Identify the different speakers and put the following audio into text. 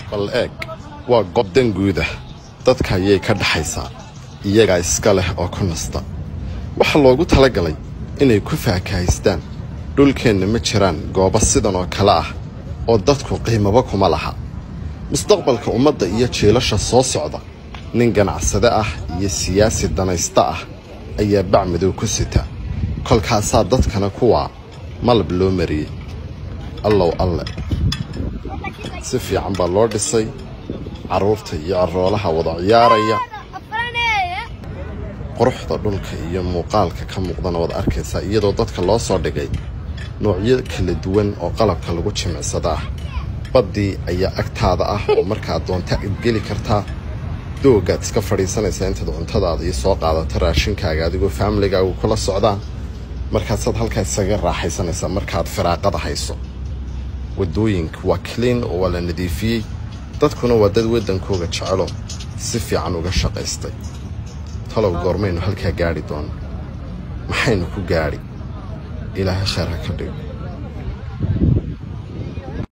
Speaker 1: bal eeg waa goob danguuda dadka ayay ka dhaxaysaa iyagaa iska leh oo ku nasta waxaa loogu talagalay inay ku faakahaystaan dhulkeenna ma jiraan goobo sidan oo kale ah oo dadku qiimaba kuma laha mustaqbalka ummadda iyo jiilasha soo socda nin ganacsade ah iyo siyaasi danaysta ah ayaa bac madow ku sita kolkaasaa dadkana kuwaa malab loo mariyey allow alle si fiican baa loo dhisay carruurta iyo caroolaha wada ciyaaraya quruxda dhulka iyo muuqaalka ka muuqdana waad arkaysaa iyadoo dadka loo soo dhigay noocyo kala duwan oo qalabka lagu jimicsada ah baddii ayaa agtaada ah oo markaad doonta idgeli kartaa doogaad iska fadhiisanaysaa intaad cuntadaada iyo soo qaadato raashinkaaga adigoo faamiligaagu kula socdaan markaasaad halkaa isaga raaxaysanaysaa markaad firaaqada hayso wadooyinka waa clean oo waa la nadiifiyey dadkuna waa dad waddankooga jecelo si fiican uga shaqaystay talow goormaynu halkaa gaadhi doono maxaynu ku gaadhi ilaahay khayr ha ka dhigo